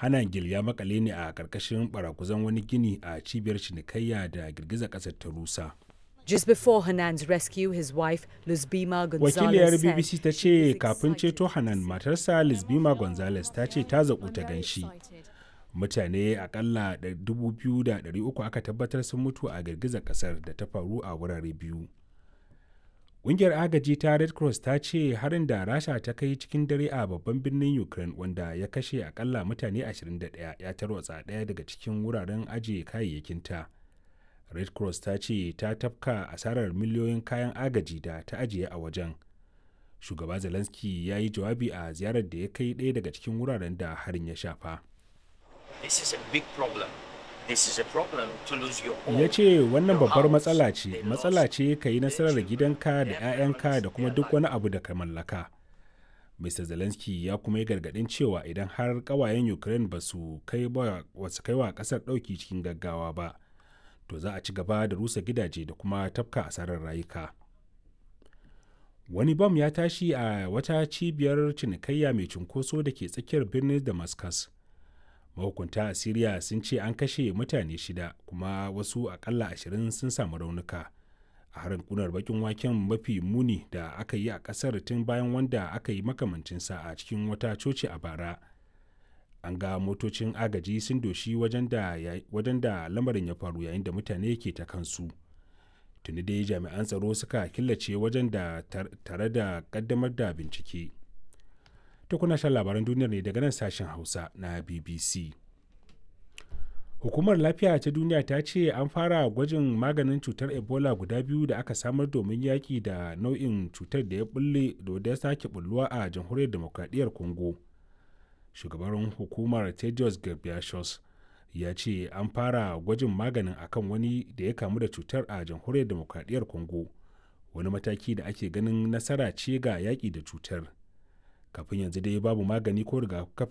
hanagil ya makale ne a ƙarƙashin barakuzan wani gini a cibiyar cinikayya da girgizar ƙasar ta rusa Just before Hanan's rescue, his wife, Luzbima Gonzalez, wakiliyar said bbc ta she ce was kafin excited ceto to hanan see matarsa lisbima gonzales ta ce ta zaƙu ta I'm very ganshi excited. mutane akalla 2,300 aka tabbatar sun mutu a girgizar kasar da ta faru a wurare biyu ƙungiyar agaji ta red cross ta ce harin da rasha ta kai cikin dare a babban birnin ukraine wanda ya kashe akalla mutane 21 ya tarwatsa ɗaya daga cikin wuraren ajiye kayayyakinta red cross ta ce ta tafka asarar miliyoyin kayan agaji da ta ajiye a wajen shugaba zelensky ya yi jawabi a ziyarar da ya kai ɗaya daga cikin wuraren da harin ya shafa This is a big problem. This is a problem to lose your home. ya ce wannan your babbar house. matsala They ce lost matsala ce ka yi nasarar children, gidanka da their 'ya'yanka parents, da kuma their duk life. wani abu da ka mallaka mr zelensky ya kuma yi gargadin cewa idan har kawayen ukraine ba su kai ba wasu kai wa kasar dauki cikin gaggawa ba to za a ci gaba da rusa gidaje da kuma tafka asarar rayuka wani bam ya tashi a wata cibiyar cinikayya mai cunkoso da ke tsakiyar birnin damascus mahukunta a syria sun ce an kashe mutane shida kuma wasu akalla ashirin sun samu raunuka a harin kunar bakin waken mafi muni da aka yi a kasar tun bayan wanda aka yi makamancinsa a cikin wata coci a bara an ga motocin agaji sun doshi wajen da ya- wajen da lamarin ya faru yayin da mutane ke ta kansu tuni dai jami'an tsaro suka killace wajen da tar- tare da kaddamar da bincike ta kuna shan labaran duniyar ne daga nan sashen hausa na bbc hukumar lafiya ta duniya ta ce an fara gwajin maganin cutar ebola guda biyu da aka samar domin yaƙi da nau'in cutar da ya bulle da ya sake bulluwa a jamhuriyar demokradiyyar congo shugaban hukumar tedros ghebreyesus ya ce an fara gwajin maganin akan wani da ya kamu da cutar a jamhuriyar demokradiyyar congo wani mataki da ake ganin nasara ce ga yaƙi da cutar kafin yanzu dai babu magani ko rigakafin